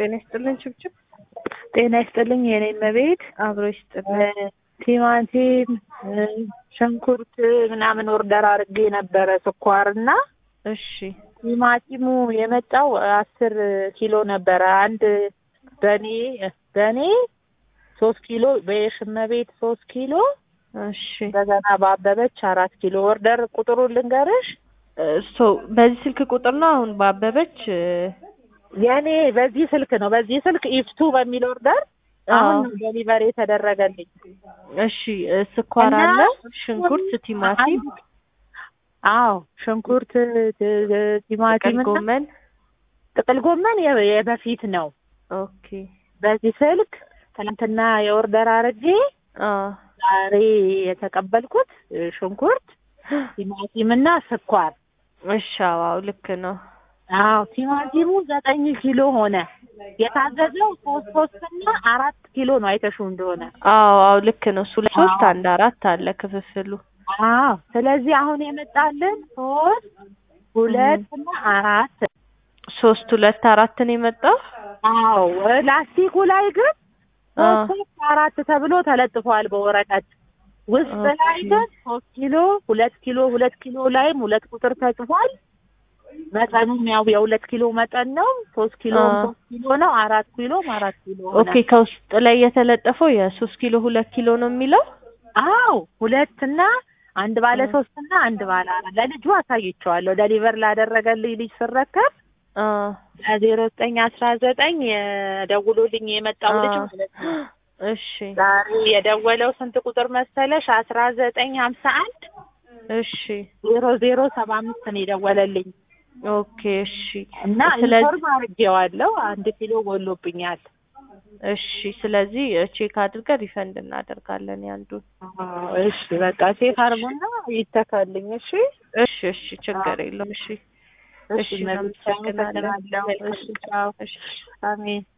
ጤና ይስጥልን ችብችብ ጤና ይስጥልኝ የኔ እመቤት። አብሮ ይስጥልን። ቲማቲም፣ ሽንኩርት ምናምን ኦርደር አድርጌ ነበረ ስኳርና እሺ ቲማቲሙ የመጣው አስር ኪሎ ነበረ። አንድ በኔ በኔ ሶስት ኪሎ በየሽመቤት ሶስት ኪሎ እሺ እንደገና በአበበች አራት ኪሎ ኦርደር ቁጥሩን ልንገርሽ። ሶ በዚህ ስልክ ቁጥር ነው አሁን በአበበች የኔ በዚህ ስልክ ነው በዚህ ስልክ ኢፍቱ በሚል ኦርደር አሁን ነው ዴሊቨሪ የተደረገልኝ። እሺ ስኳር እና አለ፣ ሽንኩርት፣ ቲማቲም፣ አዎ ሽንኩርት፣ ት- ቲማቲም ጥቅል እና ጎመን። ጥቅል ጎመን የ- የበፊት ነው። ኦኬ በዚህ ስልክ ትናንትና የኦርደር አድርጌ አ ዛሬ የተቀበልኩት ሽንኩርት፣ ቲማቲም እና ስኳር። እሺ አዎ ልክ ነው። አዎ ቲማቲሙ ዘጠኝ ኪሎ ሆነ። የታዘዘው ሶስት ሶስት እና አራት ኪሎ ነው አይተሽው እንደሆነ። አዎ አዎ ልክ ነው። እሱ ላይ ሶስት አዎ። አንድ አራት አለ ክፍፍሉ። አዎ ስለዚህ አሁን የመጣልን ሶስት ሁለት እና አራት ሶስት ሁለት አራት ነው የመጣው። አዎ ላስቲኩ ላይ ግን አ ሶስት ሶስት አራት ተብሎ ተለጥፏል በወረቀት ውስጥ ላይ ኦኬ። ግን ሶስት ኪሎ ሁለት ኪሎ ሁለት ኪሎ ላይም ሁለት ቁጥር ተጽፏል። መጠኑም ያው የሁለት ኪሎ መጠን ነው። ሶስት ኪሎ አ ሶስት ኪሎ ነው። አራት ኪሎም አራት ኪሎ ሆነ። ኦኬ ከውስጥ ላይ የተለጠፈው የሶስት ኪሎ ሁለት ኪሎ ነው የሚለው። አዎ ሁለት እና አንድ ባለ አ ሶስት እና አንድ ባለ አራት ለልጁ አሳይቼዋለሁ። ደሊቨር ላደረገልኝ ልጅ ስረከብ አ ዜሮ ዘጠኝ አስራ ዘጠኝ ደውሎልኝ የመጣው ልጅ አ ማለት ነው። እሺ ዛሬ የደወለው ስንት ቁጥር መሰለሽ? አስራ ዘጠኝ ሀምሳ አንድ እሺ ዜሮ ዜሮ ሰባ አምስት ነው የደወለልኝ ኦኬ እሺ እና ስለዚህ ኢንፎርም አድርጌዋለሁ። አንድ ኪሎ ጎሎብኛል። እሺ ስለዚህ ቼክ አድርገን ሪፈንድ እናደርጋለን ያንዱን። አዎ፣ እሺ በቃ ቼክ አድርጉና ይተካልኝ። እሺ እሺ እሺ ችግር የለውም። እሺ እሺ እሺ መብቻ እናመሰግናለን። አመሰግናለሁ። እሺ ቻው። እሺ አሜን